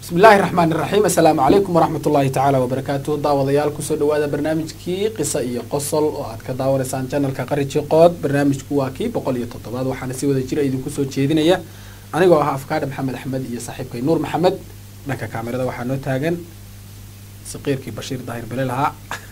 bismi illaahi raxmaan iraxiim assalaamu calaykum waraxmat ullaahi tacaala wabarakaatuh daawadayaal kusoo dhawaada barnaamijkii qisa iyo qosol oo aad ka daawanaysaan janalka qariji qood barnaamijku waa kii boqol iyo toddobaad waxaana si wada jira idinku soo jeedinaya anigoo ah afkaadha maxamed axmed iyo saaxiibkay nuur maxamed dhanka kaamirada waxaa noo taagan saqiirkii bashiir daahir bele lahaa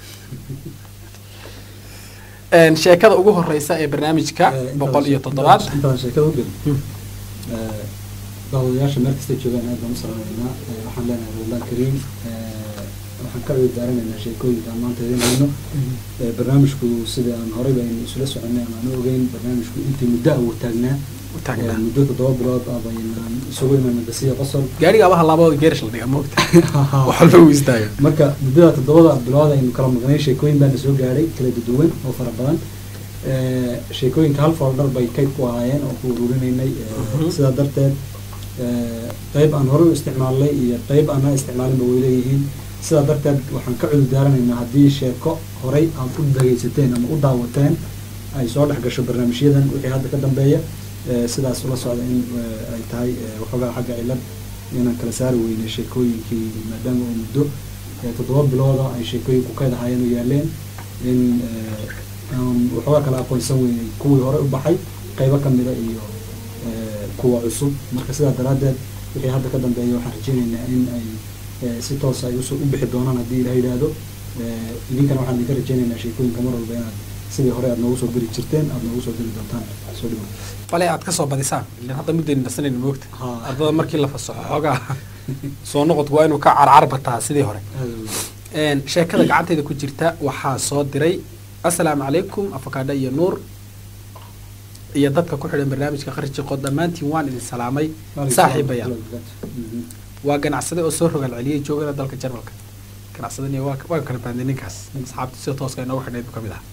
sheekada ugu horeysa ee barnaamijka boqol iyo toddobaad intaan sheekada u gelin daawadayaasha meel kasta joogaan aad baan u salaameynaa waxaan leenahay ramadan kariim waxaan ka ciidaaranayna sheekooyinka aan maanta idin hayno barnaamijku sida aan horey baynu isula soconay ama aan u ogeyn barnaamijku intii muddo ah uu taagnaa taagnaa muddo toddoba bilood ah baynaan isugu imaana basiya qosol gaariga abaha laabooda geerish la dhiga moogta wax walba uu istaaga marka muddada toddobada bilood aynu kala maqnay sheekooyin baana soo gaadhay kala duwan oo fara badan sheekooyinka hal foldar bay kayd ku ahaayeen oo ku ururinaynay sidaa darteed qeyb aan hore u isticmaalnay iyo qeyb aanaa isticmaalinba way leeyihiin sidaa darteed waxaan ka cudur daaranaynaa haddii sheeko horey aad u dhagaysateen ama u daawateen ay soo dhex gasho barnaamijyadan wixii hadda ka dambeeya sidaas ula socda in ay tahay waxoogaa xagga cilad inaan kala saari weynay sheekooyinkii maadaama oo muddo toddoba bilooda ay sheekooyinku kayd ahaayeen u yaaleen in aan waxoogaa kala aqoonsan weynay kuwii hore u baxay qeybo kamida iyo kuwa cusub marka sidaa daraaddeed wixii hadda ka dambeeya waxaan rajeynaynaa in ay si toosa ay usoo u bixi doonaan haddii ilaha yidhaahdo idinkana waxaan idinka rajeynaynaa sheekooyinka mar walba inaad sidii hore aad noogu soo geli jirteen aad noogu soo geli doontaan soo dhigo bale aad kasoo badisaan ilan hadda muddaynu nasanayna moogta Ha. ardada markii la fasaxo xoogaa soo noqodku waa inuu ka carcar bataa sidii hore sheekada gacantayda ku jirta waxaa soo diray assalaamu calaykum afakaadha iyo nuur iyo dadka ku xidhan barnaamijka qarji qood dhammaantiin waan idin salaamay saaxiibayaal waa ganacsade oo soo rogaal celiyay joogana dalka jarmalka ganacsadani waa waa kala baanday ninkaas asxaabta sida tooska inoogu xidhnayd buu ka mid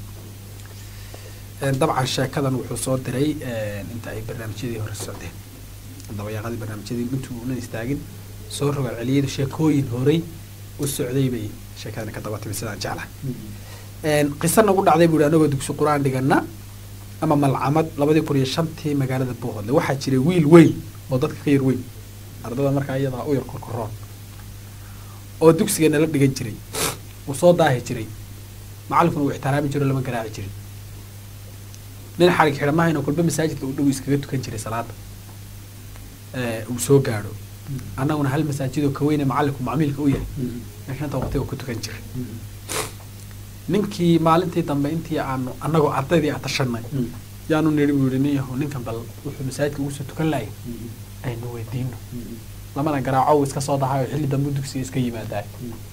ahaa dabcan sheekadan wuxuu soo diray inta ay barnaamijyadii hore socdeen dabayaaqadii barnaamijyadii intuu unan istaagin soo rogaal celiyay sheekooyin horey u socday bay sheekadani ka daba timi sidaan jeclahay qiso nagu dhacday buu ihi anagoo dugsi qur-aan dhigana ama malcamad labadii kun iyo shantii magaalada boohodle waxaa jiray wiil weyn oo dadka ka yar weyn ardada markaa iyadaa u yar korkoroon oo dugsiga nala dhigan jiray uu soo daahi jiray macalinkuna uu ixtiraami jiro lama garaaci jirin nin xarig xidhamahayna kolba masaajidka uu dhow iskaga tukan jiray salaada uu soo gaadho annaguna hal masaajidoo ka weyne macalinku macmiilka u yahay meeshanta waqtiga ku tukan jiray ninkii maalintii dambe intii aanu annagoo ardaydii atashanay yaanu nidhi buu yihi nin yahow ninkan bal wuxuu masaajidka ugu soo tukan lahay aynu weydiino lamana garaaco uu iska soo dahayo xilli dambe dugsiga iska yimaadaay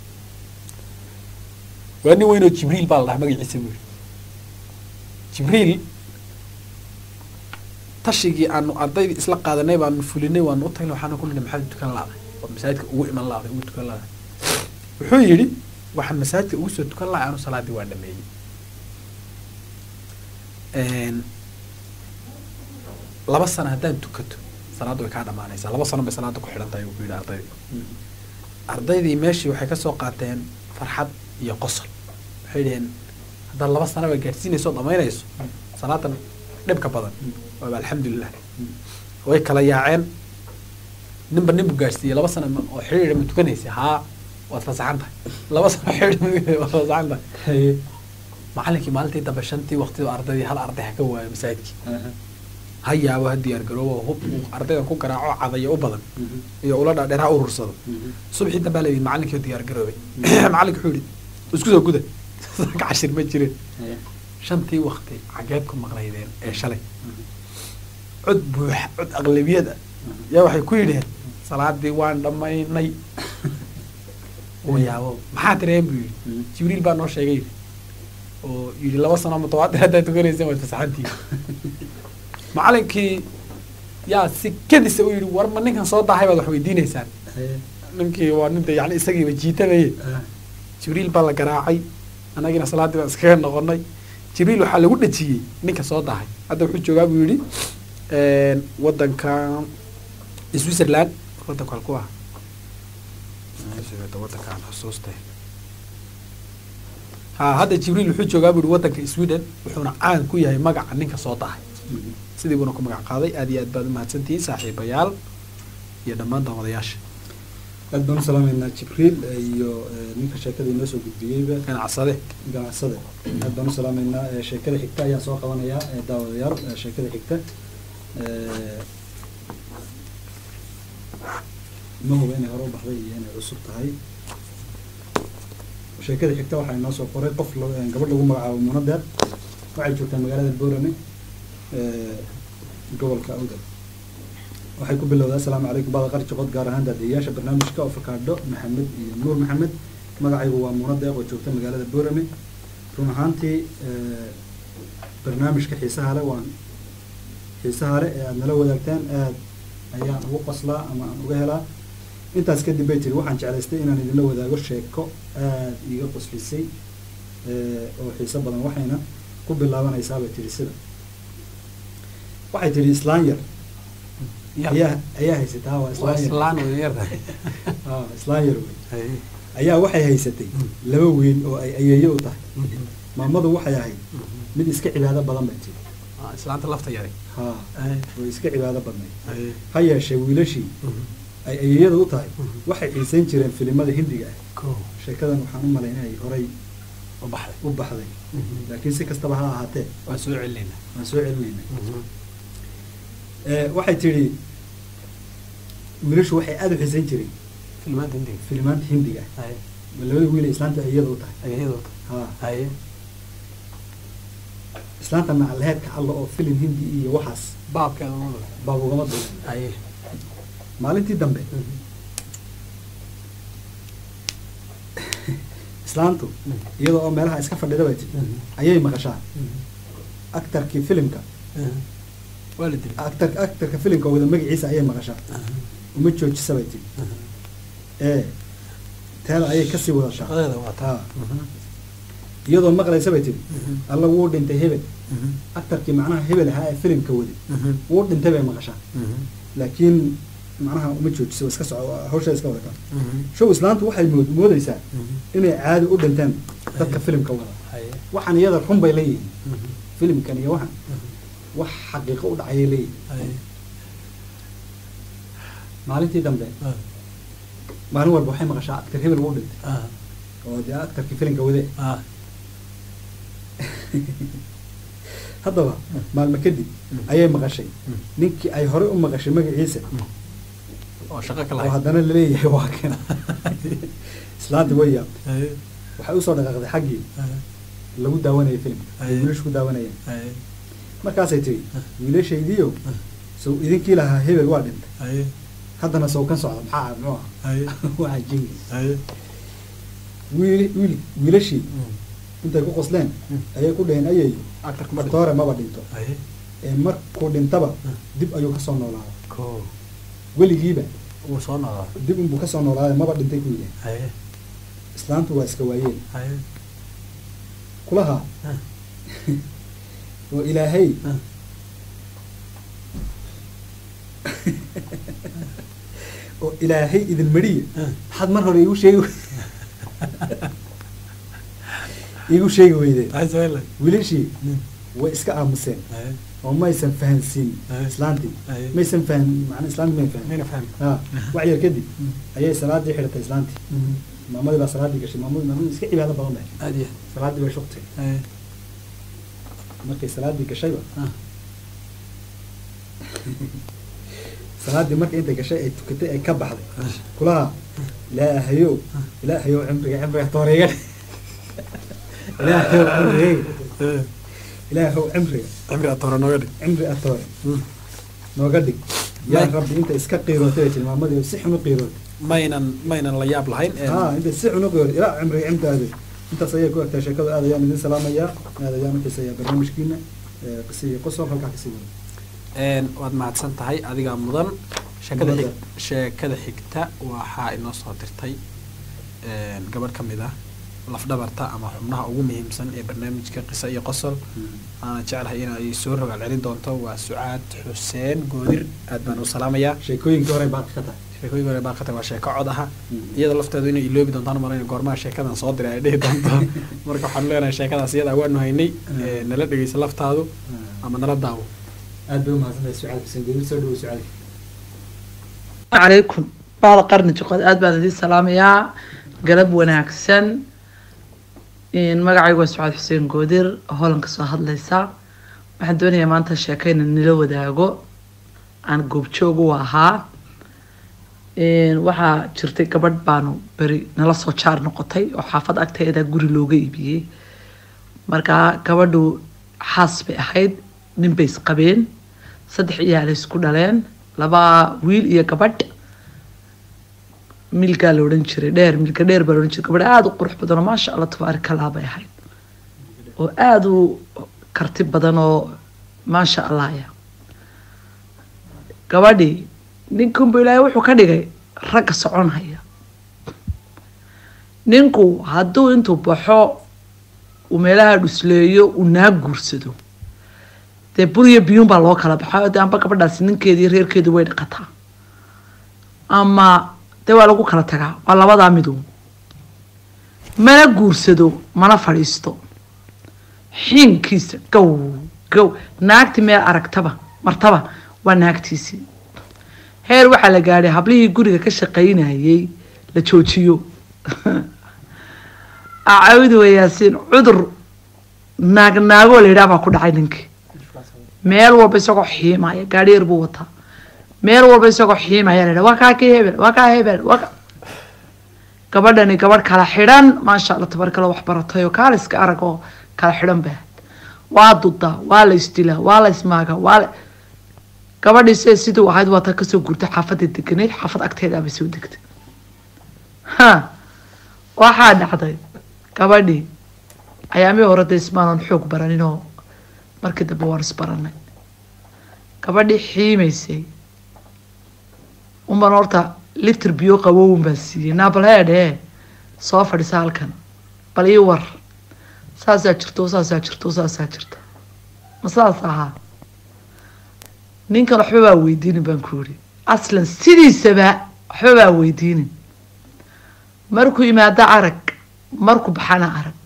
waa nin weynoo jibriil baa la dhaha magaciisa buu yihi jibriil tashigii aanu ardaydii isla qaadanay baanu fulinay waanu u tagnay waxaanu ku nidhi maxaad tukan laaday oo masaajidka ugu iman laaday ugu tukan laaday wuxuu yidhi waxaan masaajidka ugu soo tukan lahay anu salaadii waa dhameeyey laba sano haddaan tukato salaadda way kaa dhamaanaysaa laba sano bay salaada ku xidhan tahay uu ku yidhi ardaydii ardaydii meeshii waxay kasoo qaateen farxad iyo qosol waxay dhaheen haddaad laba sanaba gaadhsiinayso o dhamaynayso salaadan dhibka badan waaba alxamdulilah way kala yaaceen ninba ninbu gaadhsiiyey laba sano ma- oo xidhiidha ma tukanaysa haa waad fasaxan tahay laba sano xidhiidha ma tukanaysa waad fasaxan tahay macalinkii maalintii dambe shantii waqtida ardaydii hal arday ha ka waayo masaajidkii ha yaabo ha diyaar garoobo hub uu ardaydan ku garaaco cadaya u badan iyo ula dhaadheer ha urursado subxii dambaa layidhi macalinkii oo diyaar garoobay macalinka wuxuu yihi isku soo guda ka cashir ma jirin shantii waqti xageed ku maqnaydeen ee shalay cod buuxa cod aqlabiyad ah yaa waxay ku yidhaheen salaadii waan dhammaynay uu yaabo maxaa tireen buu yidhi jibriil baa noo sheegay yidhi oo yidhi laba sano mutawaatir haddaad tukanayseen waad fasaxantihiin macalinkii yaa si kadisa u yidhi war ma ninkan soo daahay baad wax weydiinaysaan ninkii waa ninta yani isagiiba jiitamaye jibriil baa la garaacay annagiina salaaddii baan iskaga noqonay jibriil waxaa lagu dhejiyey ninka soo dahay hadda wuxuu joogaa buu yidhi wadanka switzerland wadanka halku ah wadankaan xusuustay ha hadda jibriil wuxuu joogaa buu yihi wadanka sweden wuxuuna caan ku yahay magaca ninka soo dahay sidii buuna ku magac qaaday aad iyo aad baad umahadsantihiin saaxiibayaal iyo dhammaan daawadayaasha aad baan u salaameynaa jibriil iyo eh, ninka sheekada inoo soo gudbiyeyba ganacsade ganacsade aad baan u salaameynaa Eh, sheekada xigta ayaan soo qabanayaa eh, daawadayaal eh, sheekada xigta Eh, ma huba inay hore u baxday iyo inay cusub tahay sheekada xigta waxaa inoo soo qoray qof lo- eh, gabadh lagu magacaabo munadeer waxay joogtaa magaalada boorame eh, gobolka awdal waxay ku bilowdaa asalaamu calaykum baada qarji qod gaar ahaan daadiyayaasha barnaamijka ofakaadho maxamed iyo nuur maxamed magacaygu waa muuna deeq oo joogta magaalada boorame run ahaantii eh, barnaamijka xiisaha le waan xiisaha le ee aada nala wadaagtaan aad ayaan ugu qoslaa ama aan uga helaa intaas kadib bay tiri waxaan jeclaystay inaan idinla wadaago sheeko aad iiga qoslisay eh, oo xiiso badan waxayna ku bilaabanaysaa bay tiri sida waxay tiri islaan yar ayaa ayaa haysataa waa waa islaan yar islaan way yartahay Ah, islaan yar wey ayaa waxay haysatay laba wiil oo ay ayeeyo u tahay maamadu waxay ahayd mid iska cibaado badan bay tiri Ah, islaanta lafta yari ha oo iska cibaado badnayd ha yeeshee wiilashii ay ayeeyada u tahay waxay xiisayn jireen filimada hindiga ah ko sheekadan waxaan u malayn inay horay u baxday u baxday laakiin si kastaba ha ahaatee waan soo celinayna waan soo celinaynay Eh, waxay tidhi wiilashu waxay aada u xiisayn jireen filmaanta hindiga filimaanta hindiga ah haye labada wiil ee islaanta ayeeyada u tahay ayadooda ha haye islaanta macalheedka alla oo filim hindi iyo waxaas baabkeeda umada baab ugama duulan haye maalintii dambe islaantu iyadoo oo meelaha iska fadhida bay tiri ayay maqashaa actarkii filimka waa la dilay actar actarka filimka wada magaciisa ayay maqashaa uma joojisa bay tiri ee teeda ayay kasii wadashaa shaqadeeda waa taa Ha. iyadoo maqlaysa bay tiri alla wuu dhintay hebel actarkii macnaha hebel ahaa ee filimka waday wuu dhintay bay maqashaa laakiin macnaha uma joojiso iska soco hawshaa iska wadataa show islaantu waxay mood- moodaysaa inay caadi u dhinteen dadka filimka wada haye waxaan iyada run bay leeyihiin filimkan iyo waxan wax xaqiiqo u dhacayay leeyihiin haye maalintii dambe maalin walba waxay maqashaa actar hebel wuu dhintay ah oo dee actarkii filimka wade ah haddaba maalmo kadib ayay maqashay ninkii ay horey u maqashay magaciisa oo shaqo ka oo lahayd haddana laleeyahay waa kan islaanti way yaab haye waxay usoo dhaqaaqday xaggii haye lagu daawanayay filimka ay Aye. wiilashu ku daawanayeen haye markaasay tiri wiilashaydiiyo sow idinkii lahaa hebel waa dhintay haye haddana sow kan socda maxaa muxuu ah haye waa jingi haye wiil wiil wiilashii intay ku qosleen ayay ku dhaheen ayay actarka ma doore maba dhinto haye ee markuu dhintaba dib ayuu kasoo noolaaday ko weligiiba wuu soo noqdaa dib unbuu kasoo noolaaday maba dhintay ku yidhahen haye islaantu waa iska waayeen haye kulaha ah oo ilaahay ah oo ilaahay idin mariye ah maxaad mar hore iigu sheegi iigu sheegi weydeen haye sawela wiilashii way iska aamuseen haye oo maysan fahansiin Aye. islaantii Aye. maysan fahan macna islaantii may fahan mayna fahmi ha wax yar kadib ayay salaadii xidhatay islaantii maamadii baa salaadii gashay maamadii maamadii iska cibaado badan bay aad iyo salaadii bay shugtay haye markay salaadii gashayba ah salaadii markay intay gashay ay tukatay ay ka baxday kulaha ilaahayow ilaahayow cimriga cimriga tooreega ilaahayow cimriga ilaahayow cimriga cimri aad hore nooga dhig cimri atoore nooga dhig yaa rabbi inta iska qiirootay bay tilmaamadii si xun u qiirootay maynan maynan la yaab lahayn ha inta si xun u qiirootay ilaa cimriga cimdaada intaas ayay ku egtahay sheekadu aad ayaan idin salaamayaa aad ayaan u xiisayaa barnaamijkiina ee qisi iyo qosol halkaa kasii wada een waad mahadsan tahay adigaa mudan sheekada xig Mudan. sheekada xigta waxaa inoo soo dirtay een gabadh ka mid ah lafdhabarta ama xubnaha ugu muhiimsan ee barnaamijka qiso iyo qosol aana jeclahay in ay soo rogaal celin doonto waa sucaad xuseen goodir aad baan u salaamayaa sheekooyinkii hore baaqi ka tahay sheekooyinka hore baaqata waa sheeko cod aha Mm. iyada lafteedu inay iloobi doontaan malayna goormaha sheekadan soo diray ay dhihi doonto marka waxaanu leenahay sheekadaas iyada waanu haynay ee, nala dhegeysa laftaadu ama nala daawo aad bay umahadsantahay sucaal xuseen gudub soo dhawo sucaal عليكم bahda qarni juqad aad baan idiin salaamayaa galab wanaagsan magacaygu waa sucaad xuseen goodir holanka soo hadlaysa waxaan doonayaa maanta sheekayna nila wadaago aan goobjoog u ahaa waxaa jirtay gabadh baanu beri nala soo jaar noqotay oo xaafad agteeda guri looga iibiyey markaa gabadhu xaas bay ahayd nin bay isqabeen saddex iyaala isku dhaleen laba wiil iyo gabadh milgaa la odhan jiray dheer milka dheer baa la odhan jiray gabadh aada u qurux badan oo maasha allah tabaarika allah bay ahayd oo aada u karti badan oo maasha allahya gabadhii ninkunbu ilaahay wuxuu ka dhigay ragga soconhaya ninku hadduu intuu baxo uu meelaha dhusleeyo uu naa guursado dee buriyo biyuun baa loo kala baxo de amba gabadhaasi ninkeedi iyo reerkeedu way dhaqataa ama dee waa lagu kala tagaa waa labadaa midu mana guursado mana fadhiisto xiinkiisa gow gow naagti meel aragtaba martaba waa naagtiisii heer waxaa la gaadhay hablihii guriga ka shaqaynayay la joojiyo acawdi wayaasiin cudur naag naagoo la yidhaha baa ku dhacay ninkii meel walba isagoo xiimaya gaadhi yar buu wataa meel walba isagoo xiimaya la yidhaha waa kaa kii hebel waa kaa hebel waa ka gabadhani gabadh kala xidhan maasha allah tabarkala wax baratay oo kaaliska arag oo kala xidhan baa waa dudaa waa la isdilaa waa la ismaagaa waa la gabadhii se siduu ahayd waa ta kasoo guurtay xaafadda deganeyd xaafad agteedaabay soo degtay ha waxaa dhacday gabadhii ayaamii hore dee ismaanan xoog baraninoo markii dambe waan isbaranay gabadhii xiimaysay unban horta litir biyo qabowun baan siiyey naabalheedhe soo fadhisa halkan bal ii war saasaa jirto saasaa jirto saasaa jirta ma saas ahaa ninkan waxba baa weydiinin baan ku yidhi aslan sidiisaba waxba baa weydiinin markuu imaado arag markuu baxana arag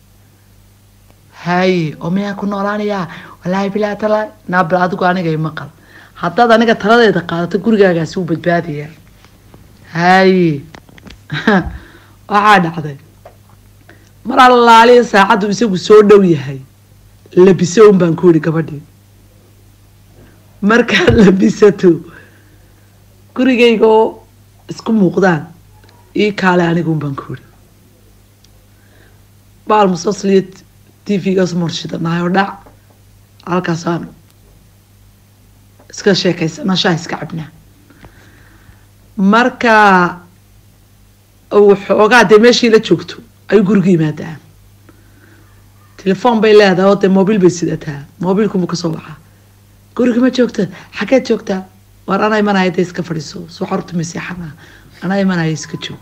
haye oo miyaa ku noolaanayaa wallaahi bilaa tala naabal adigu aniga maqal haddaad aniga taladeeda qaadato gurigaagaasi wuu badbaadayaa haye waxaa dhacday mar allaaliya saacaddu isagu soo dhow yahay labiso un baan ku yidhi gabadhii markaad labisato gurigayga oo isku muuqdaan ii kaale aniga un baan ku yidhi baal musalsaliyo t v-gaas marshidanahay oo dhac halkaasaan iska sheekaysana shaah iska cabnaa marka waxoogaa dee meeshii la joogto ayuu guriga yimaadaa telefoon bay leedahay oo dee mobiil bay sidataa mobiilkunbuu kasoo baxaa guriga ma joogta xaggeed joogtaa war anaa imanaya dee iska fadhiiso soo xarurta maseexana anaa imanaya iska joog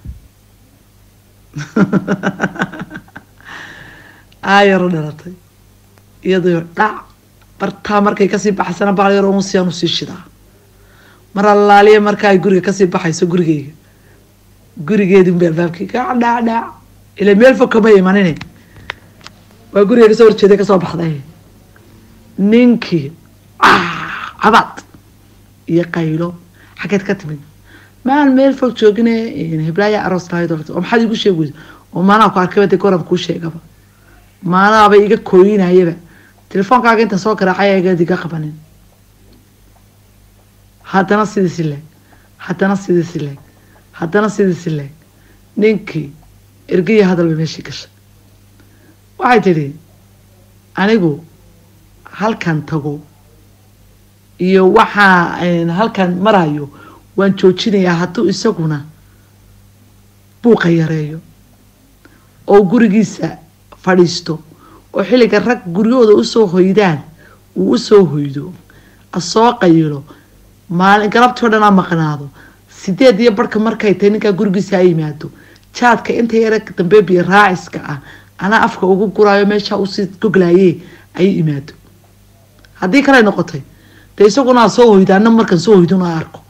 aayaro dhalatay iyadoo dhac bartaa markay kasii baxaysana baal yar un siyaan usii shidaa mar allaaliya marka ay guriga kasii baxayso gurigeyga gurigeedin ba albaabkii gac dhac dhac ila meel fog kama imanine waa guriga kasoo horjeeday kasoo baxday ninkii cabaad iyo qaylo xaggeed ka timid maan meel fog joogine heblaaya aroos lahayd oo maxaad igu sheeg weyda oo maanaa ku arkayba dee goran kuu sheegaba maanaaba iga kooyinayaba telefoonkaaga intaan soo garaacay egeed iga qabanin haddana sidiisi leeg haddana sidiisi leeg haddana sidiisi leeg ninkii ergaya hadal bay meeshii gashay waxay tidhi anigu halkan tago iyo waxaa halkan marayo waan joojinayaa hadduu isaguna buuqa yareeyo oo gurigiisa fadhiisto oo xilliga rag guryahooda usoo hoydaan uu usoo hoydo asoo qayilo maalin galabtii o dhan a maqnaado sideed iyo barhka markay tahay ninkaa gurigiisa a yimaado jaadka inta yara dambe biyo raaciska ah anaa afka ugu guraayo meeshaa usii goglaye ayay imaado haddii kaley noqotay dee isaguna soo hoyda ana markaan soo hoydon a arko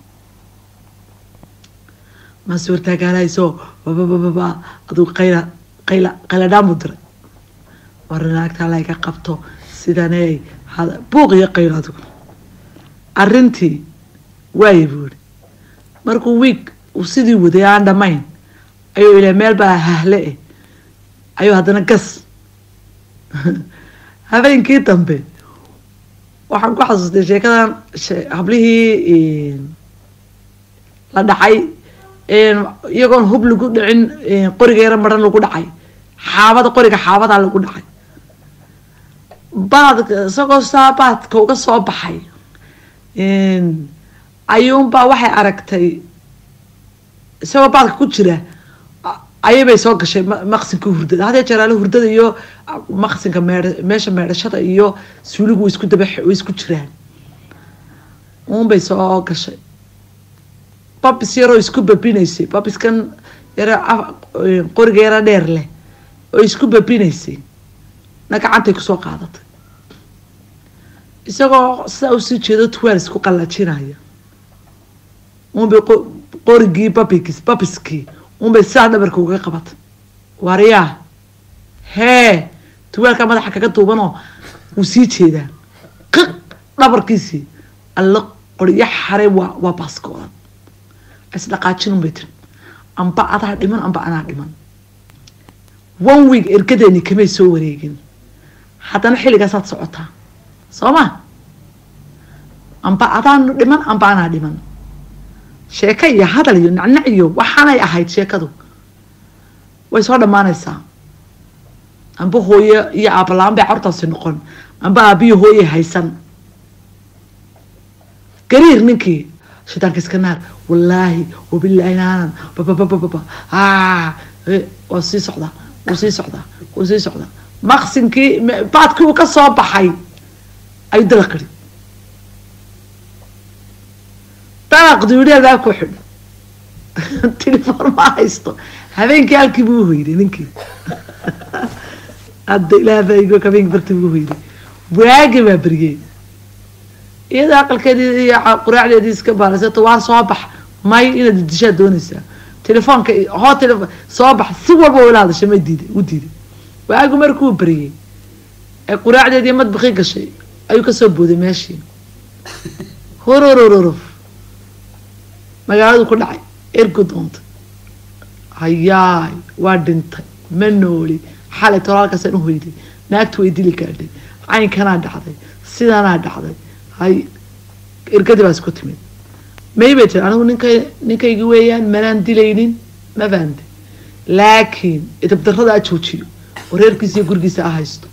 maase wartaagaanayso bababababa aduu qayla qayla qayladhaamu diray war naagtaa layga qabto sidaney buuq iyo qaylo adigu arrintii waaye buu yihi markuu wiig uu sidii waday aan dhammayn ayuu ilaa meel baa hahle eh ayuu haddana gas habeenkii dambe waxaan ku xasuustay sheekadan she- hablihii la dhacay iyagoon hub lagu dhicin qoriga yaro maran lagu dhacay xaabada qoriga xaabadaa lagu dhacay baadka isagoo saa baadka uga soo baxay ayuunbaa waxay aragtay isagoo baadka ku jira a- ayabay soo gashay ma- maqsinka hurdada hadee jeeraale hurdada iyo maqsinka meedha meesha meedhashada iyo suuligu way isku daba way isku jiraan uunbay soo gashay babis yaroo isku babinaysay babiskan yaro af- qoriga yaro dheer leh oo isku babinaysay na gacantay kusoo qaadatay isagoo sidaa usii jeedo tuwaal isku qallajinaya unbay qo- qorigii babigis babiskii unbay sidaa dhabarka uga qabatay waryaa hee tuwaalkaa madaxa kaga duubanoo wuu sii jeedaa qiq dhabarkiisii alla qoryo xare waa waa baaskooda isdhaqaajin unbay tiri amba adaa dhiman amba anaa dhiman one week ergadeeni kamay soo wareegin haddana xilligaasaad socotaa soo ma amba adaan dhiman amba anaa dhiman sheeko iyo hadal iyo nacnac iyo waxaanay ahayd sheekadu way soo dhammaanaysaa amba hooye iyo aabala-aan bay carurtaasi noqon amba aabiyo hooye haysan gariir ninkii shaydaanka iska naar wallaahi wabilaahi naanan bababababa aa waa sii socdaa wuu sii socdaa wuu sii socdaa maqsinkii m- baadkii uu ka soo baxay ayuu dalaqiri dalaq duudheedaa ku xidh telefoon ma haysto habeenkii halkii buu uhoyday ninkii hadda ilaah baa igo habeenkii bartii buu uhoyday waagi baa beriyey iyada aqalkeedii iyo ca- quraacdeedii iska baalasato waa soo bax may inaad dishaa doonaysaa telefoonka i- hoo telefon soo bax si walba ila hadashay ma diiday u diiday waagu markuu bariyey ee quraacdeedii madbaqii gashay ayuu kasoo booday meeshii hororororof magaaladu ku dhacay ergu doontay hayaay waa dhintay ma nooli xalay tolaalkaasaan u hoyday naagtu way dili gaadhay caynkanaa dhacday sidanaa dhacday hay ergadii baa isku timid may bay tiri anigu ninka ninkaygi weeyaan manaan dilaynin ma fahamte laakiin idabdarrada a joojiyo oo reerkiisa iyo gurigiisa a haysto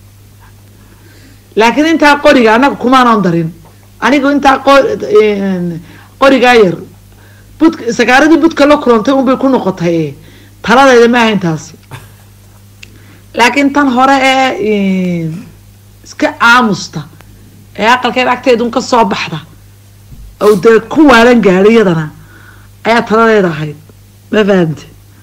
laakiin intaa qoriga annaga kumaanan darin anigu intaa qo- een, qorigaa yar bud sakaaradii budka la kulantay unbay ku noqotay taladayda ma ahayn taasi laakiin tan hore ee een, iska aamusta ee aqalkeed agteedun ka soo baxda oo dee ku waalan gaadhay iyadana ayaa taladeeda ahayd ma fahamte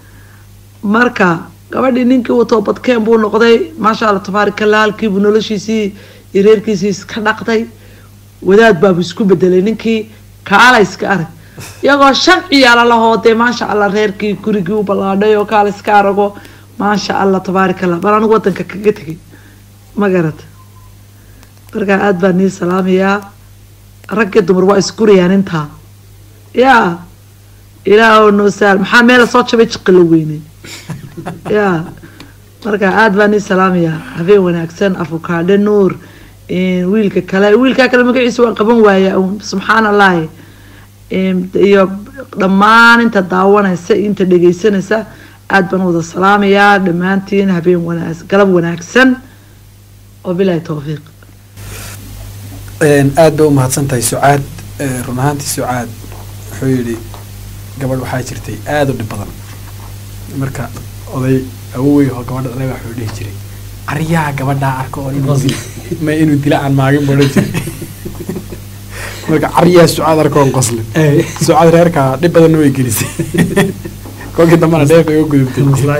marka gabadhii ninkii uu toobadkeen buu noqday maasha allah tabaarikalla halkiibuu noloshiisii iyo reerkiisii iska dhaqday wadaad baabu isku bedelay ninkii kaala iska arag iyagoo shan ciyaala lahoo dee maasha allah reerkii gurigii u ballaadhay oo kaala iska arago maasha allah tabaarikalla bal anigu wadanka kaga tegay ma garata markaa aada baa nii salaamayaa rag iyo dumar waa isgurayaan intaa yaa ilaah noo saal maxaa meela soo jabay jiqila weyne yaa marka aada baa nii salaamayaa habeen wanaagsan afukaadhe nuur wiilka kale wiilkaa kale magaciisa waan qaban waaya un subxaan allahi iyo dhammaan inta daawanaysa iyo inta dhegeysanaysa aada baan wada salaamayaa dhammaantiin habeen wanaag galab wanaagsan wabilahi towfiiq aada bay umahadsan tahay sucaad run ahaantii sucaad wuxuu yidhi gabadh waxaa jirtay aada u dhib badan marka oday awowey oo gabadha dhalay baa wuxuu dhihi jiray aryaha gabadhaa arka oo inuu dil ma inuu dila aan maagin buu odhan jiray marka caryaha sucaad arka oon qoslin sucaad reerkaa dhib badanna way gelisay kolkii dambana dheef ay u gudubtay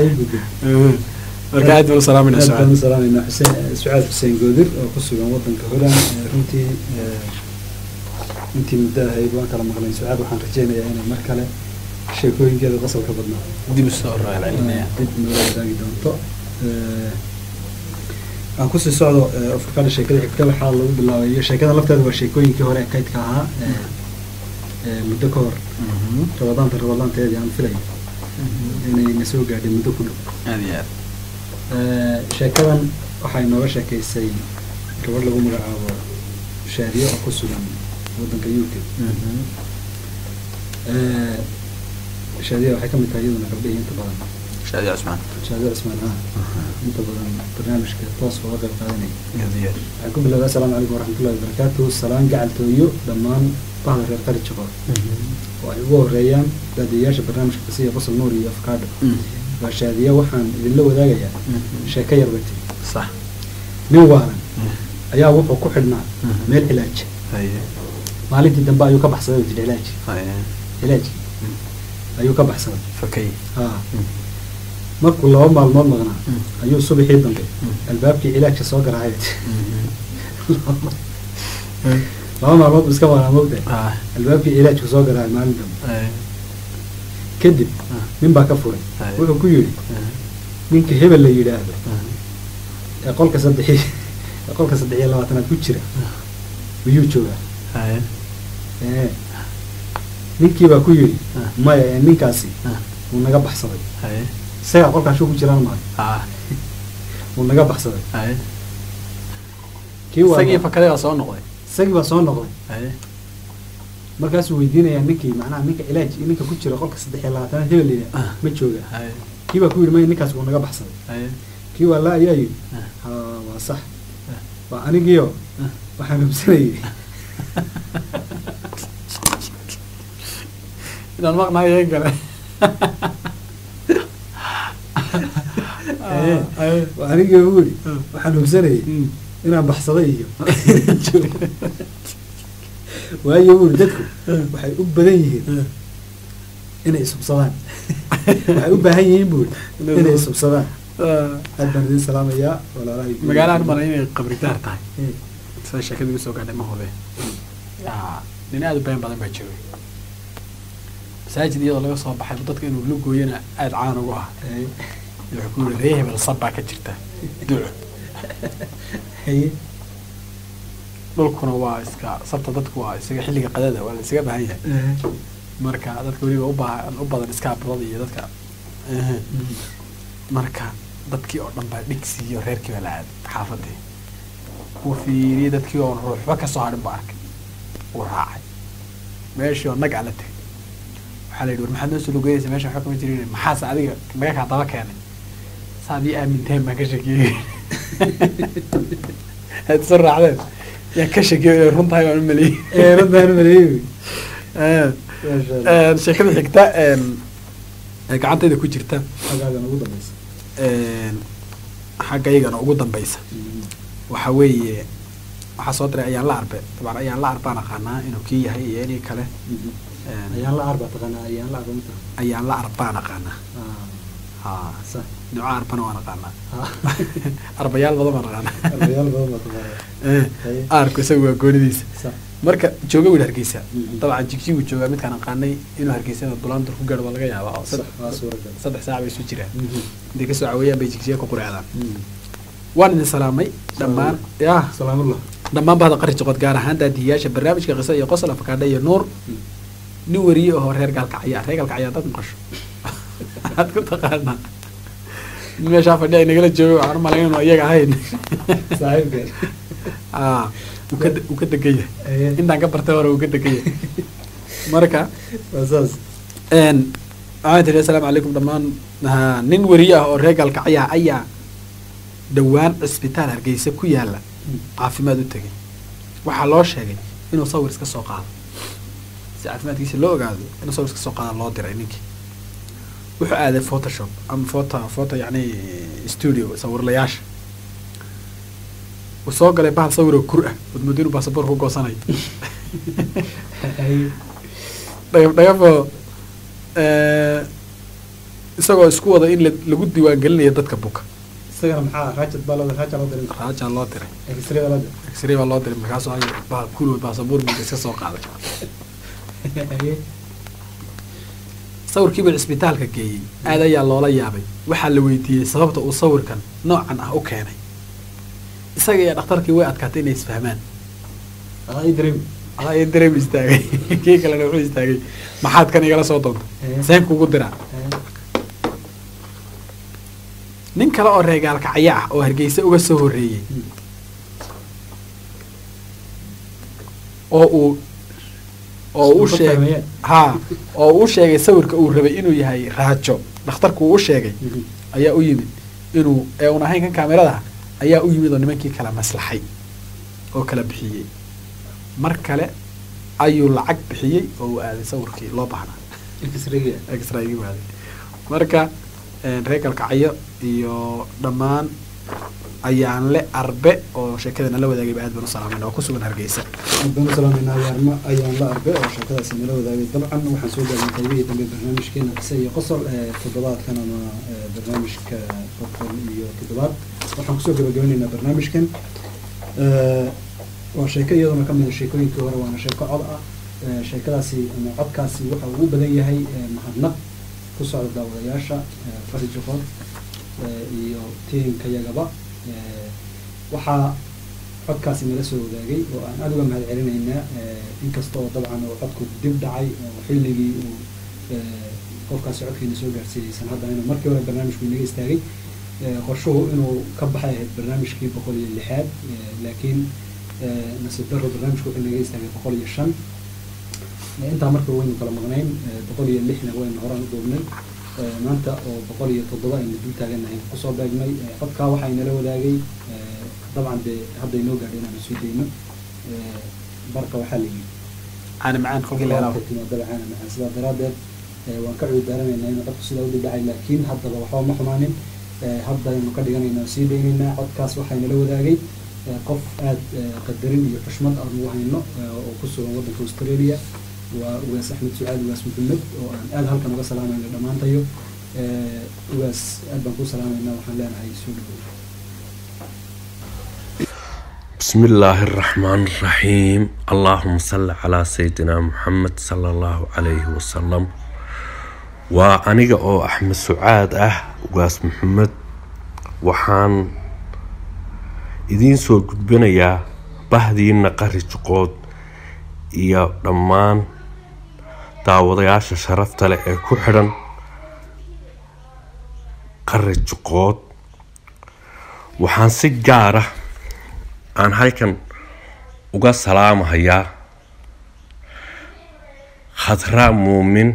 marka aad baan u salaamayna aad baan u sucaad salaamayna xuseen sucaad xuseen goodir oo ku sugan wadanka holand Eh, runtii eh, intii muddo ahayd waan kala maqlay sucaad waxaan rajeynayaa inay mar kale sheekooyinkeeda qosolka badnaa dib usoo raacinaya dib nala wadaagi doonto Eh, aan kusii socdo eh, afrikada sheekada xigta waxaa lagu bilaabayo sheekada lafteeda waa sheekooyinkii hore ee kaydka ahaa Eh, ee, muddo ka hor rabadaanta rabadaanteedii aan filay inay na soo gaadhay muddo ku dhow aad iyo aad Ee, sheekadan waxay nooga sheekaysay gabadh lagu magacaabo shaadiyo oo ku sugan waddanka u k Ee, shaadiya waxay ka mid tahay iyaduna gabdhihii inta badan shaadi cusmaan shaadiya cismaan ah inta badan barnaamijka toos uga qayb qaadanaya aad iyo aad waxaan ku bilaabay assalaamu calaykum waraxmatullahi wabarakaatu salaan gacaltooyo dhammaan bahda reer qari jaqo oo ay ugu horeeyaan daadiyayaasha barnaamijka qisiya qosol nuur iyo afkaadho waa shaadiya waxaan idinla wadaagayaa sheeko yar bay tiri sax nin waalan ayaa wuxuu ku xidhnaa meel cilaaj haye maalintii dambe ayuu ka baxsaday oo jidhi cilaaj haye cilaajkii ayuu ka baxsaday fakay haa markuu laba maalmood maqnaa ayuu subaxii dambe albaabkii cilaajka soo garaacay laba maalmood buu iska maqnaa mogtahay ah albaabkii cilaajku soo garaacay maalin dambe haye kadib Ah. nin baa ka furay Aye. wuxuu ku yidhi ninka hebel la yidhaahdo ee qolka saddexi ee qolka saddex iyo labaatanaad ku jira miyuu joogaa haye ee ninkii baa ku yidhi Ah. maya ee ninkaasi Ah. wuu naga baxsaday haye isagaa qolkaashuu ku jiraan maayo ah wuu naga baxsaday haye kii waa isagii fakaday baa soo noqday isagii baa soo noqday haye markaasuu weydiinayaa ninkii macnaha ninka cilaaj ninka ku jira qolka saddex iyo labaatanaad hebel la yidhaahdo Ah. ma jooga haye kii baa ku yidhi maya ninkaas wuu naga baxsaday haye kii waa la ayaa yidhi Ah. ha waa sax Ah. waa anigiio Ah. waxaan hubsanayay inaan maqnayo in kale Ee, haye waa anigii ugu yidhi Ah. waxaan hubsanayay Mm. inaan baxsaday iyo waayo buuri dadku waxay u badan yihiin inay isubsadaan waxay u baahan yihiin buuri Inay inay isub- isubsadaan Ah, aad baan idin salaamayaa walaalahay magaalahan mala inay qabridaar tahay Eh, sida sheekada igu soo gaadhay ma hube Ah, nin aad u been badan baa joogay masaajid iyadoo laga soo baxay dadka inuu la gooyana aad caan ugu ah eh, wuxuu ku yiri ree hebel sab baa ka jirta duco haye dhulkuna waa iska sabta dadku waa isaga xilliga qadada waa la isaga baahan yahay eh, marka dadka weliba u baahan u badan iskaabulada iyo dadka ehe. marka dadkii oo dhan baa dhigsi iyo reerkii baa la aaday xaafadii uu fiiriyey dadkii oo ruuxba kasoo hadhin buu arkay uu raacay meeshii oo nag ala tegay waxaa la yidhi war maxaad noo soo lugeynaysa meesha waxba kama jirin maxaase adiga naga kaa daba keenay saad ii aaminteen baan ka shakiyey aad isu raacdeen yaan ka shakiyey inay run tahay waan u maleeyey eh, runtaan maleeyey Eh, maasha Allah. eh, sheekada xigta em, ee gacantayda ku jirta xagaagan ugu dambaysa em, xagga iyagana ugu dambeysa waxa weeye waxaa soo diray ayaan la arbe dabcan ayaan la arbaan aqaanaa inuu kii yahay iyo inii kale Em, ayaan la arba taqaanaa ayaan la arba mata ayaan la arbaan aqaanaa ha sax nooca arbana waan aqaanaa Ah. arbayaal badan baan aqaanaa arbayaal badan baa taqaanaa Eh, Haye. aarku isaga waa goonidiisa sax marka jooga wiil hargeysa Mhm. dabcan jigjigu joogaa midkaan aqaanay inuu hargeysana bulaandur ku gaadho waa laga yaabaa oo sax saddex waa suuragal saddex saac bay isu jiraan Mhm. intay kasoo caweeyaan bay jigjiga ku quraacdaan Mhm. waan idin salaamay dhammaan ya salaamullah dhammaan bahda qari joqod gaar ahaan daadihiyaasha barnaamijka qisa iyo qosol afakaadha iyo nuur nin weriye oo reer gaalkacya reer gaalkacya dad maqasho waxaad ku taqaanaa nin meeshaa fadhiya ay nagala joogo waxaan u malayn inuu iyaga ahayn saaxiibkeen Ah, uu ka uu ka degan yahay Haye. intaan ka bartay hore uu ka degan yahay marka waa saas een waxaan tiri assalaamu calaykum dhammaan ha, nin weriye ah oo reer gaalkacya ayaa dhowaan cisbitaal hargeysa ku yaala caafimaad u tegay waxaa loo sheegay inuu sawir iska soo qaado si caafimaadkiisa loo ogaado inuu sawir iska soo qaada loo diray ninkii wuxuu aaday photoshop ama photo photo yacni studio sawirlayaasha uu soo galay bahal sawir oo kur ah wadmoodo inuu baasaboor ku goosanayo Haye. dhagaf dhagafoo isagoo isku wada in la- lagu diiwaan gelinayo dadka buka isagana maxaa raajad baa loo raajad loo diray raajaa loo diray x-ray baa loo diray x-ray baa loo diray markaasuu ay bahal kurood baasaboor minka iska soo qaaday Haye. sawirkiiba cisbitaalka geeyey aad ayaa loola yaabay waxaa la weydiiyey sababta uu sawirkan noocan ah u keenay isaga iyo dhakhtarkii way adkaatay inay isfahmaan Adaa ii dareemi adaa ii dareem istaagay kii kalena wuxuu istaagay maxaad kan igala soo doonta Eh. seen kugu diraa Eh, nin kale oo reegaalkacyo ah oo hargeysa uga soo horreeyey Mm. oo uu oo uu Isku sheegay fahmayeen. ha oo uu sheegay sawirka uu rabay inuu yahay raajo dhakhtarku uu u sheegay mhm. ayaa u yimid inuu ee un ahayn kan kaamirada ayaa u yimid oo nimankii kala maslaxay oo kala bixiyey mar kale ayuu lacag bixiyey oo uu aaday sawirkii loo baahnaa X-ray-ga. extra igi waaday marka reer galkacyo iyo dhammaan ayaan le arbe oo sheekadana la wadaagayba aad baan u salaamayna oo ku sugan hargeysa haddaan u salaameynaa yaarma ayaan la arbe oo sheekadaasi nala wadaagay dabcan waxaan soo gaarnay qaybihii dambe barnaamijkeena qise iyo qosol ee toddobaadkan ama ee, barnaamijka boqol iyo toddobaad waxaan kusoo gabagabanaynaa barnaamijkan Ee, waa sheeko iyaduna ka mid a sheekooyinkii hore waana sheeko cod ah Ee, sheekadaasi ama codkaasi waxa uu u badan yahay ee, mahadnaq ku socda daawadayaasha ee, fari joqor ee, iyo tiinkayagaba Ee, waxaa codkaasi nala soo wadaagay oo aan aada uga mahad celinaynaa inkasta oo dabcan uu codku dib dhacay oo xilligii uu ee, qofkaasi codkiina soo gaarsiiyeysan haddana inuu markii hore barnaamijku inaga istaagay Ee, qorshuhu inuu ka baxay ahayd barnaamijkii boqol iyo lixaad ee, laakiin ee, nasiib daro barnaamijku wuxuu inaga istaagay boqol iyo shan Ee, intaa marka waynu kala maqnayn ee, boqol iyo lixna waynu horaan u duubnay Ee, maanta oo boqol iyo toddoba aynu dul taaganahay kusoo beegnay Ee, codkaa waxaa inala wadaagay ee, dabcan dee hadda inoo gaadhay inaanu soo dayno Ee, barka waxaa la yidhi caani macaan kolkii la helaa dabcan macaan sidaa daraadeed ee, waan ka cuud daaranaynaa inuu codku sidaa u dibdhacay laakiin haddaba waxba ma xumaanin Ee, hadda aynu ka dhiganaynaa oo sii daynaynaa codkaas waxaa inala wadaagay ee, qof aad ee, qadarin iyo xushmad aan ugu hayno ee, oo ku sugan waddanka australia waa ugaas axmed sucaad ugaas maxamed oo aan aad halkan uga salaamayno dhammaantayo Ee, ugaas aad baan kuu salaamaynaa waxaan leenahay soo dhawow بسم الله الرحمن الرحيم اللهم صل على سيدنا محمد صلى الله عليه وسلم وأنيقا أو أحمد سعاد أه وقاس محمد وحان إذين سو قدبنا يا بهدينا قري جقود يا دمان daawadayaasha sharafta leh ee ku xidhan qari juqood waxaan si gaara aan halkan uga salaamahayaa khadraa muumin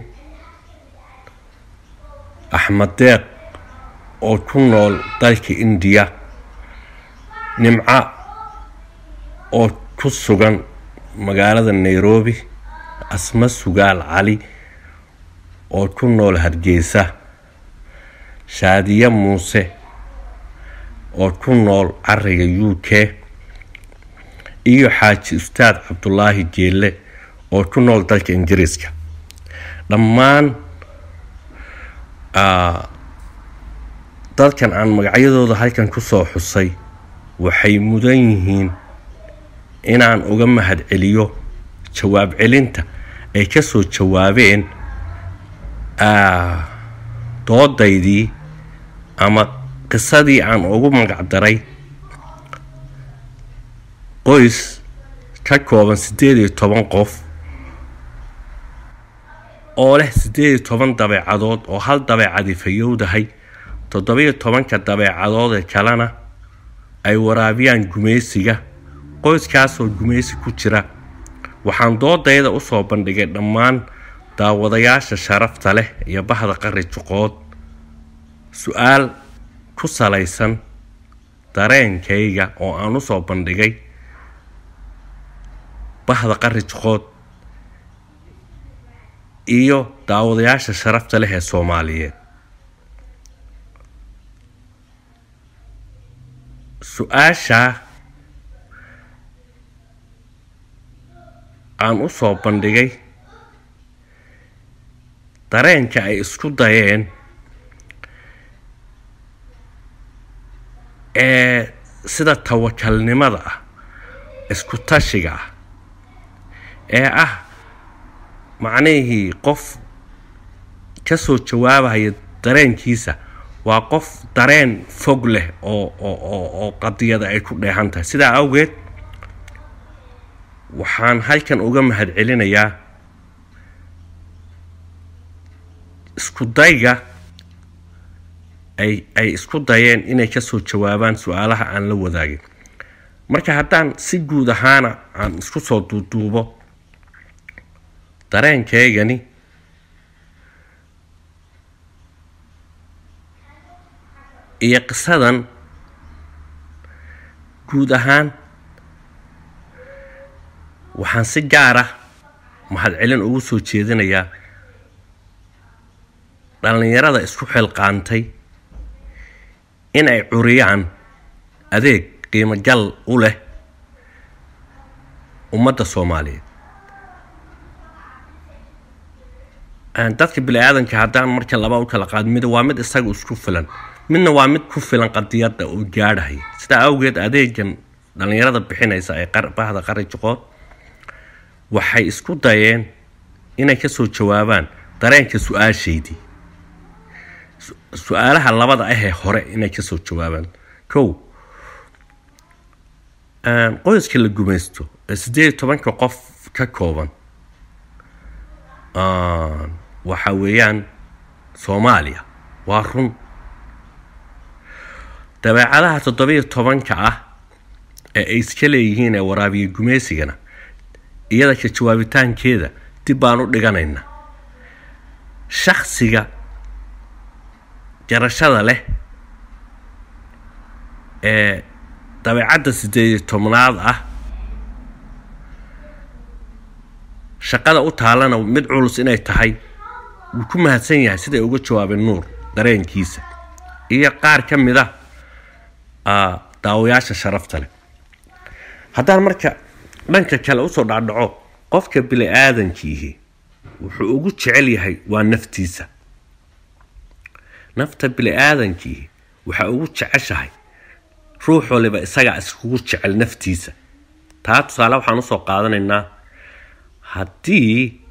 axmed deeq oo ku nool dalka indiya nimca oo ku sugan magaalada nairobi asma sugaal cali oo ku nool hargeysa shaadiye muuse oo ku nool cariga u k iyo xaaji ustaad cabdulaahi jeelle oo ku nool dalka ingiriiska dhammaan ah, dadkan aan magacyadooda halkan kusoo xusay waxay mudan yihiin inaan uga mahad celiyo jawaab celinta ay kasoo jawaabeen ah, doodaydii ama qisadii aan ugu magacdaray qoys ka kooban siddeed iyo toban qof oo leh siddeed iyo toban dabeecadood oo hal dabeecadi fayowdahay toddobiyo tobanka dabeecadood ee kalena ay waraabiyaan gumaysiga qoyskaasoo gumaysi ku jira waxaan doodayda usoo bandhigay dhammaan daawadayaasha sharafta leh iyo bahda qari juqood su-aal ku salaysan dareenkayga oo aan usoo bandhigay bahda qari juqood iyo daawadayaasha sharafta leh ee soomaaliyeed su-aashaa aan usoo bandhigay dareenka ay isku dayeen ee sida tawakalnimada ah isku tashiga ah ee ah macnihii qof kasoo jawaabaya dareenkiisa waa qof dareen fog leh oo oo oo oo qadiyada ay ku dheehan tahay sidaa awgeed waxaan halkan uga mahadcelinayaa isku dayga ay ay isku dayeen inay kasoo jawaabaan su-aalaha aan la wadaagin marka haddaan si guud ahaana aan isku soo duuduubo dareenkeygani iyo qisadan guud ahaan waxaan si gaar ah mahadcelin ugu soo jeedinayaa dhallinyarada isku xilqaantay in ay curiyaan adeeg qiimo gal u leh ummadda soomaaliyeed dadka bini aadanka haddaan marka laba u kala qaad mid waa mid isaga isku filan midna waa mid ku filan qadiyadda uu gaadhaya sidaa awgeed adeegan dhallinyarada bixinaysa ee bahda qari jiqood waxay isku dayeen inay kasoo jawaabaan dareenka su-aashaydii su-aalaha labada ahee hore inay kasoo jawaabaan kow qoyska la gumaysto ee sideed iyo tobanka qof ka kooban waxa weeyaan soomaaliya waa run dabeecadaha toddobiyo tobanka ah ee ay iska leeyihiin ee waraabiya gumaysigana iyada ka jawaabitaankeeda dib baan u dhiganaynaa shaksiga jarashada leh ee dabeecadda sideed iyo tobnaad ah shaqada u taalana mid culus inay tahay wuu ku mahadsan yahay siday uga jawaabeen nuur dareenkiisa iyo qaar ka mid ah daawayaasha sharafta leh haddaan marka dhanka kale usoo dhacdhaco qofka bini aadankiihi wuxuu ugu jecel yahay waa naftiisa nafta bini aadankiihi waxaa ugu jeceshahay ruux waliba isagaa iskugu jecel naftiisa taa tusaale waxaan usoo qaadanaynaa haddii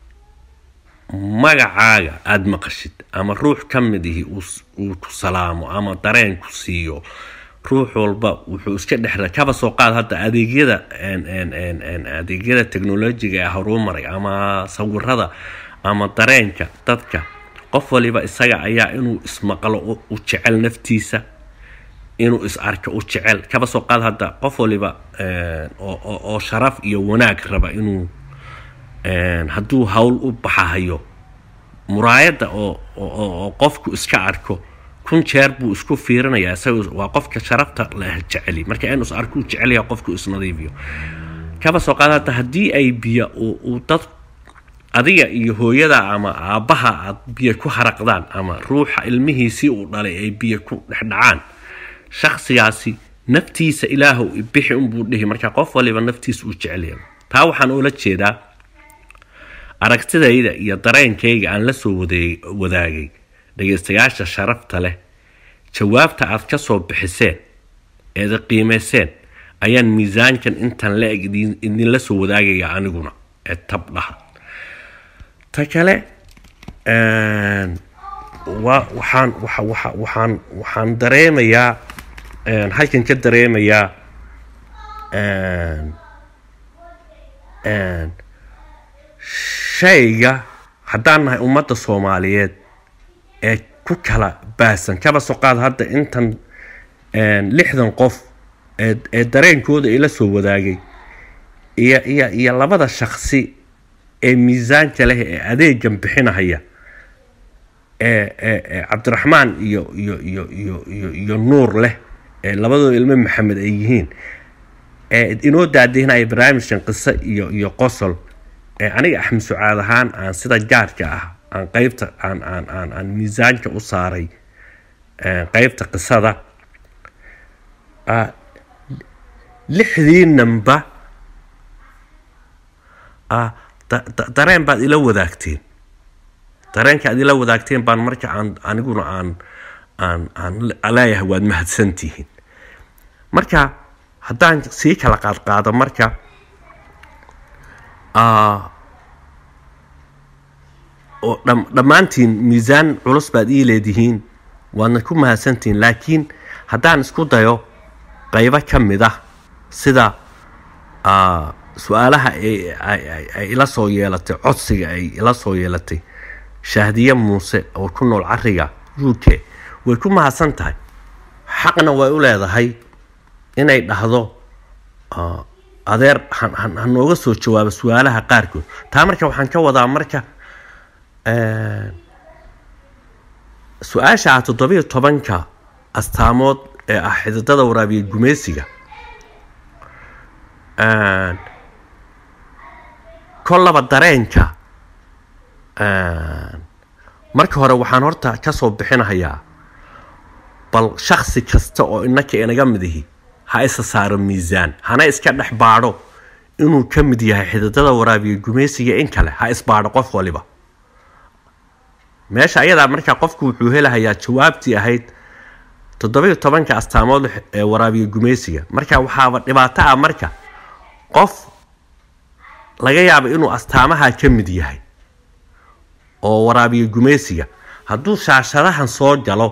magacaaga aada maqashid ama ruux ka mid ihi uu ku salaamo ama dareen ku siiyo ruux walba wuxuu iska dhexra kaba soo qaad hadda adeegyada adeegyada technolojiga ee horumaray ama sawirada ama dareenka dadka qof waliba isaga ayaa inuu ismaqlo u jecel naftiisa inuu is arko u jecel kaba soo qaad hadda qof waliba oo sharaf iyo wanaag raba inuu hadduu hawl u baxahayo muraayadda oo qofku iska arko kun jeer buu isku fiirinayaa isaga waa qofka sharafta leh jeceli marka inuu is arko u jecelyaha qofku isnadiifiyo kaba soo qaad hadda haddii ay biyo uu dad adiga iyo hooyada ama aabbaha aad biyo ku haraqdaan ama ruuxa ilmihiisii uu dhalay ay biyo ku dhexdhacaan shaksigaasi naftiisa ilaahow bixi unbuu dhihi marka qof waliba naftiisa uu jecelyahay taa waxaan ula jeedaa aragtidayda iyo dareenkayga aan la soo wadaagay dhagaystayaasha sharafta leh jawaabta aad ka soo bixiseen eeda qiimayseen ayaan miisaankan intan la-eg idinla soo wadaagaya aniguna ee tabdhaha ta kale wa waxaan waxaan waxaan dareemayaa halkan ka dareemayaa shayga haddaan nahay ummadda soomaaliyeed ee ku kala baahsan kaba soo qaad hadda intan lixdan qof ee dareenkooda ila soo wadaagay iyo iyo iyo labada shaksi ee miisaanka leh ee adeegan bixinahaya ee ee cabdiraxmaan iyo iyo iyo iyo iyo iyo nuur leh ee labadooda ilmo maxamed ay yihiin ee inoo daadihinaya barnaamijkan qiso iyo iyo qosol ee aniga axmed sucaad ahaan aan sida gaarka ah aan qeybta aan aan aan aan miisaanka u saaray qeybta qisada lixdiinanba dareen baad ila wadaagteen dareenka aad ila wadaagteen baan marka aan aniguna aan aan aan leeyahay waad mahadsantihiin marka haddaan sii kala qaadqaado marka oo dhammaantiin miisaan culus baad ii leedihiin waadna ku mahadsantihiin laakiin haddaan isku dayo qaybo ka mid ah sida su-aalaha ay ay- ay- ay ila soo yeelatay codsiga ay ila soo yeelatay shahdiye muuse oo ku nool cariga u k way ku mahadsan tahay xaqna way u leedahay inay dhahdo ah, adeer han- han- ha nooga soo jawaabo su-aalaha qaarkood taa marka waxaan ka wadaa marka eh, su-aasha ah toddobiyo tobanka astaamood ee ah xididada waraabiye gumeysiga Een, kollaba dareenka een, marka hore waxaan horta kasoo bixinahayaa bal shaksi kasta oo inaka inaga mid ihi ha isa saaro miisaan hana iska dhex baadho inuu ka mid yahay xididada waraabiye gumeysiga in kale ha isbaadho qof waliba meesha ayadaa markaa qofku wuxuu helahayaa jawaabtii ahayd toddobiyo tobanka astaamood ee waraabiye gumeysiga marka waxaaba dhibaato ah marka qof laga yaabo inuu astaamaha ka mid yahay oo waraabiye gumeysiga hadduu shaashadahan soo galo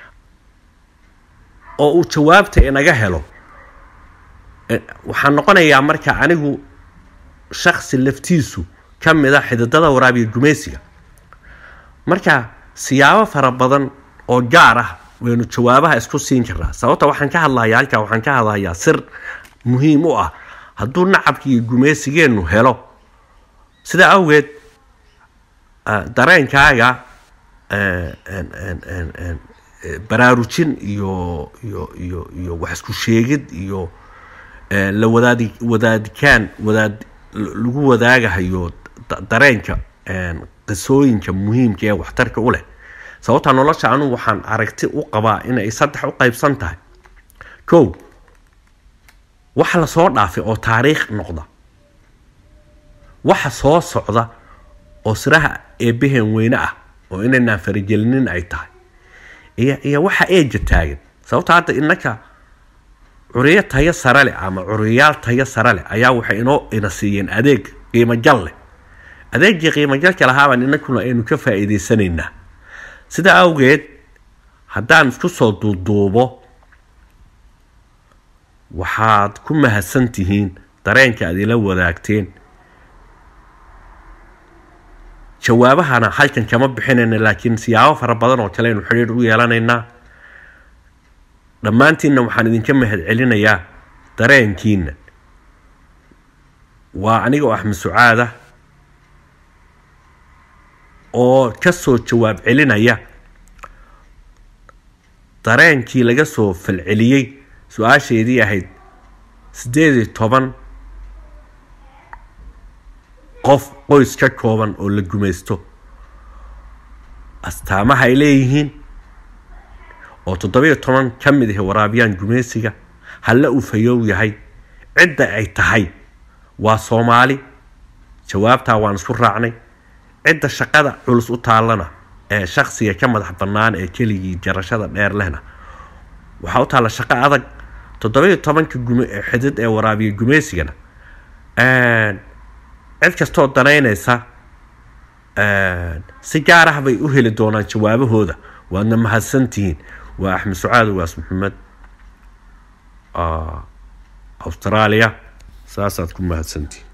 oo uu jawaabta inaga helo eh, waxaa noqonayaa marka anigu shaksi laftiisu ka mid a xididada waraabiye gumeysiga marka siyaabo fara badan oo gaar ah waynu jawaabaha isku siin karnaa sababta waxaan ka hadlayaa halkaa waxaan ka hadlayaa sir muhiim u ah hadduu nacabka iyo gumeysigeennu helo sidaa awgeed ah, dareenkaaga eh, en- en- en- en, eh, baraarujin iyo iyo iyo iyo wax isku sheegid iyo eh, la wadaadi wadaadikaan wadaad l- lagu wadaagahayo da- dareenka een, qisooyinka muhiimka ee waxtarka u leh sababta nolosha anu waxaan aragti u qabaa inay saddex u qaybsan tahay kow waxa la soo dhaafay oo taariikh noqda waxa soo socda oo siraha eebbaheen weyne ah oo inaynaan faragelinin ay tahay iyo iyo waxa eeja taagan sababta hadda innaka curiyo tayo sare leh ama curiyaal tayo sare leh ayaa waxay inoo ina siiyeen adeeg qiimo jal leh adeegii qiimo jalka lahaabaan inakuna aynu ka faa'iidaysanaynaa sidaa awgeed haddaan isku soo duuduubo waxaad ku mahadsan tihiin dareenka aad ila wadaagteen jawaabahana halkan kama bixinayna laakiin siyaabo fara badan oo kale aynu xidhiir u yeelanaynaa dhammaantiinna waxaan idinka mahad celinayaa dareenkiina waa aniga oo axmed sucaada oo ka soo jawaab celinaya dareenkii laga soo falceliyey su-aasheedii ahayd siddeed iyo toban qof qoys ka kooban oo la gumaysto astaamaha ay leeyihiin oo toddobiyo toban ka mid ahi waraabiyaan gumaysiga halla uu fayow yahay cidda ay tahay waa soomaali jawaabtaa waan isku raacnay cidda shaqada culus u taallana ee shaksiga ka madax bannaan ee keligii jarashada dheer lehna waxaa u taalla shaqo adag toddobiyo tobanka gume ee xidid ee waraabiya gumaysigana cid kastoo danaynaysa si gaar ah bay u heli doonaan jawaabahooda waadna mahadsantihiin waa axmed sucaad waas maxamed australia saasaad ku mahadsantihiin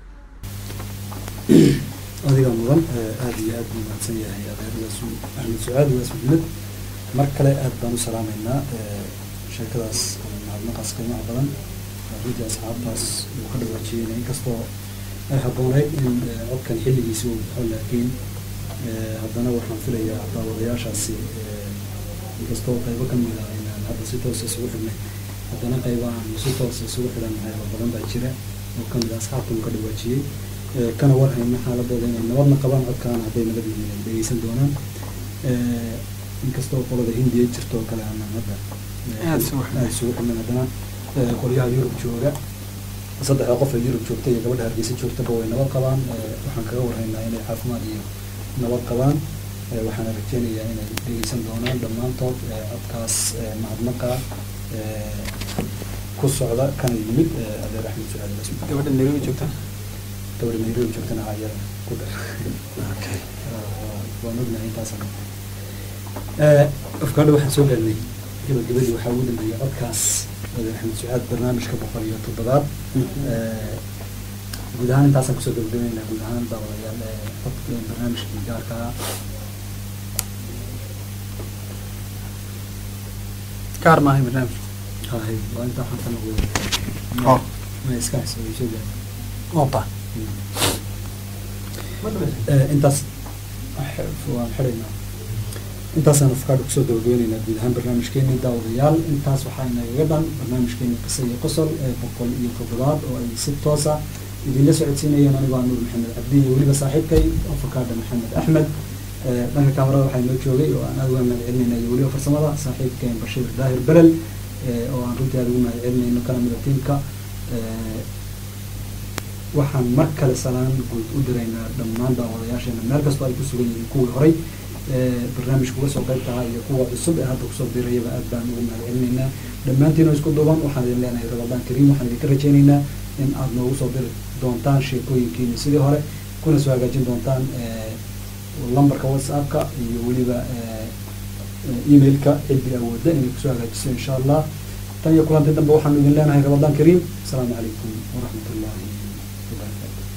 adiga mudan aada iyo aada buu mahadsan yahay adeeradaas axmed sucaad waas maxamed mar kale aada baan u salaameynaa sheekadaas mahadnaqaas qiimaha badan runtii asxaabtaas uu ka dhawaajiyeyna inkastoo ay habbooneyd in codkan xilligiisi uu baxo laakiin haddana waxaan filayaa daawadayaashaasi inkastoo qaybo ka mid ah inaan hadda si toosa isugu xidhnay haddana qaybo aan si toosa isugu xidhannahay oo badan baa jira oo ka mid ah asxaabta uu ka dhawaajiyey kana warhayna xaaladooda inay nabadna qabaan codkaana hadday nabad yihiin ay dhegeysan doonaan inkastoo qolada hindiya jirto oo kale aanan hadda Aad isugu xidhnay. aad isugu xidhnay haddana qolyaha yurub jooga saddexda qof ee yurub joogta iyo gabadha hargeysa joogtaba way nabad qabaan waxaan kaga warhaynaa inay caafimaad iyo nabad qabaan waxaana rajeynayaa inay dhegeysan doonaan dhammaantood codkaas mahadnaqa ku socda kana yimid adeer axmed sucaad basmi gabadha nairobi joogta gabadha nairobi joogtana ayada ku dhar waan ognahay intaasana afkaadha waxaan soo gaarnay gabagabadii waxaa ugu dambeeyay codkaas adeer axmed sucaad barnaamijka boqol iyo toddobaad guud ahaan intaasaan kusoo gabagabeynaa guud ahaan daawadayaal ee xogta ee barnaamijkii gaarka ah gaar maahay barnaamij hahay waa inta waxaan ka noqday Oh. ma iska hayso way soo gaadhay opa Eh, intaas waan xidhaynaa intaasaan afkaadha kusoo gabagabeynaynaa guud ahaan barnaamijkeenii daawadayaal intaas waxaa inagaga dhan barnaamijkeenii qisa iyo qosol ee boqol iyo toddobaad oo ay si toosa idinla socodsiinayeen anigoo ah nuur maxamed cabdi iyo weliba saaxiibkay afakaadha maxamed axmed Eh, dhanka kaamarada waxaa inoo joogay oo aan aada uga mahad celinayna iyo weliba farsamada saaxiibkeen bashiir daahir belel eh, oo aan runtii aada ugu mahad celinayno kana mida tiimka Eh, waxaan mar kale salaan guud u diraynaa dhammaan daawadayaasheena meel kastoo ay ku sugan yihiin kuwii horay ee barnaamijka uga soo qayb tahaa iyo kuwa cusub ee hadda kusoo biirayaba aad baan ugu mahad celinaynaa dhammaantiin oo isku duuban waxaan idin leenahay ramadaan kariim waxaan idinka rajaynaynaa in aad noogu soo diri doontaan sheekooyinkiina sidii hore kuna soo hagaajin doontaan ee, lambarka whatsappka iyo weliba ee, ee, emailka ciddii awoodda inay kusoo hagaajiso insha allah tan iyo kulanti dambe waxaanu idin leenahay ramadaan kariim asalaamu calaykum waraxmat ullaahi wabarakaatu